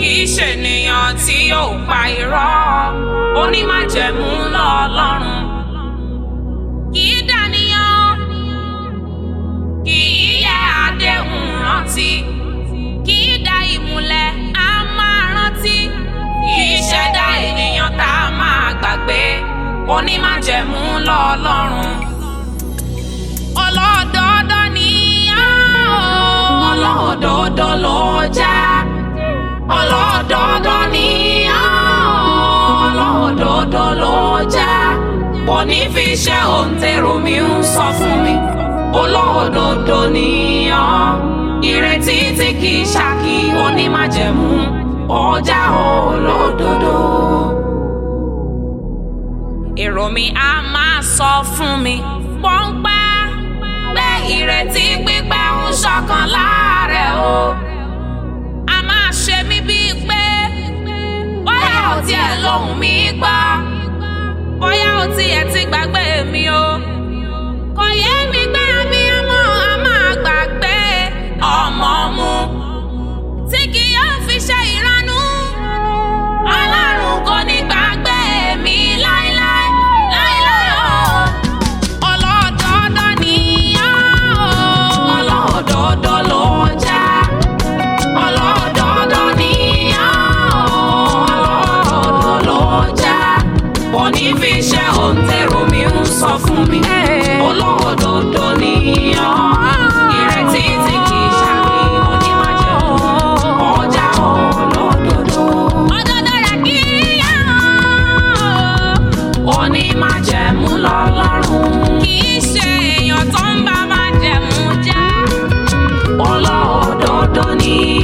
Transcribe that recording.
kì í ṣènìyàn tí yóò pa irọ́ onímájẹ̀mú lọ́lọ́run kì í dàníyàn kì í yẹ àdéhùn rántí kì í da ìmùlẹ̀ á máa rántí kì í ṣẹ̀dá ènìyàn tá a máa gbàgbé onímájẹ̀mú lọ́lọ́run ọlọ́dọọdọ́ ni á o ọlọ́dọọdọ́ ló jẹ́ ọlọ́dọọdọ́ ni á o ọlọ́dọọdọ́ ló jẹ́ kò ní fi ṣe òǹtẹ̀rù mi ń sọ fún mi olódodo ni ọ́ ìrètí tí kì í ṣàkí onímájẹ̀mú ọjà olódodo. èrò mi á máa sọ fún mi pọ́npẹ́ pé ìrètí pípẹ́ ń ṣọ̀kan láàrẹ̀ o. a máa ṣe mí bíi pé bóyá ò tiẹ̀ lóhùn mi gbọ́ bóyá ò tiẹ̀ ti gbàgbé mi o. kò yé mi gbé mi ọmọ a máa gbàgbé ọmọ mu tí kì yóò fi ṣe ìranú. Ọlọ́run kò ní gbàgbé mi láéláé láéláé o. Ọlọ́dọọdọ́ ni ọ́ o. Ọlọ́dọọdọ́ ló jẹ́. Ọlọ́dọọdọ́ ni ọ́ o. Ọlọ́dọọdọ́ ló jẹ́. Kò ní fi ṣe òǹtẹ̀rù mi ń sọ fún mi. Olódodo ni ọ́. Ìrètí tí kì í ṣàkí onímájẹ̀mú. Ọjà olódodo. Òdodo rẹ̀ kì í yá o onímájẹ̀mú lọ́lọ́run. kì í ṣe èèyàn tó ń bá májẹ̀mú jẹ́. olódodo ni